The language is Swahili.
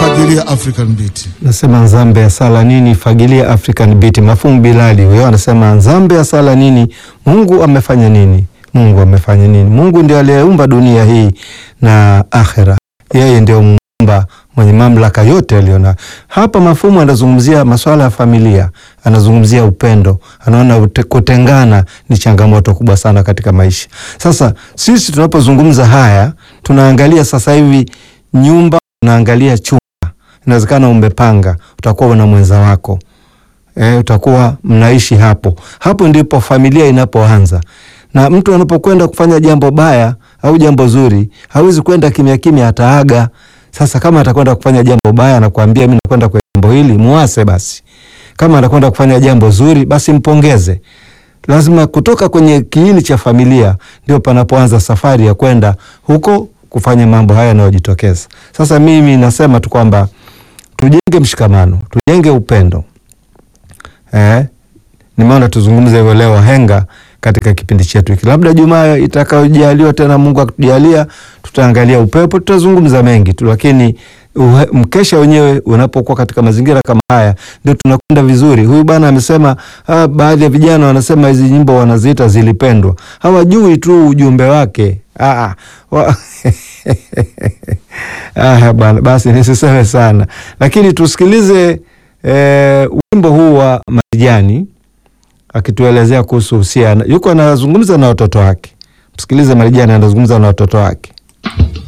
fagilia African Beat. Nasema nzambe ya sala nini, fagilia African Beat. Mafumu Bilali huyo anasema nzambe ya sala nini, Mungu amefanya nini? Mungu amefanya nini? Mungu ndio aliyeumba dunia hii na akhera, yeye ndio muumba mwenye mamlaka yote aliona. Hapa mafumu anazungumzia masuala ya familia, anazungumzia upendo, anaona ute- kutengana ni changamoto kubwa sana katika maisha. Sasa sisi tunapozungumza haya, tunaangalia sasa hivi nyumba, unaangalia chumba, inawezekana umepanga, utakuwa na mwenza wako e, utakuwa mnaishi hapo. Hapo ndipo familia inapoanza, na mtu anapokwenda kufanya jambo baya au jambo zuri, hawezi kwenda kimya kimya, ataaga. Sasa kama atakwenda kufanya jambo baya, nakwambia mimi nakwenda kwa jambo hili, muase basi. Kama anakwenda kufanya jambo zuri, basi mpongeze. Lazima kutoka kwenye kiini cha familia ndio panapoanza safari ya kwenda huko kufanya mambo haya yanayojitokeza. Sasa mimi nasema tu kwamba tujenge mshikamano, tujenge upendo. Eh, nimeona tuzungumze hivyo leo henga katika kipindi chetu hiki. Labda Jumaa itakayojaliwa tena, Mungu akitujalia, tutaangalia upepo, tutazungumza mengi tu, lakini uhe, mkesha wenyewe unapokuwa katika mazingira kama haya ndio tunakwenda vizuri. Huyu bwana amesema, ah, baadhi ya vijana wanasema hizi nyimbo wanaziita zilipendwa, hawajui tu ujumbe wake. Ah, wa ah, bwana, basi nisiseme sana, lakini tusikilize eh, wimbo huu wa Marijani akituelezea kuhusu uhusiano. Yuko anazungumza na watoto wake. Msikilize Marijani anazungumza na watoto wake.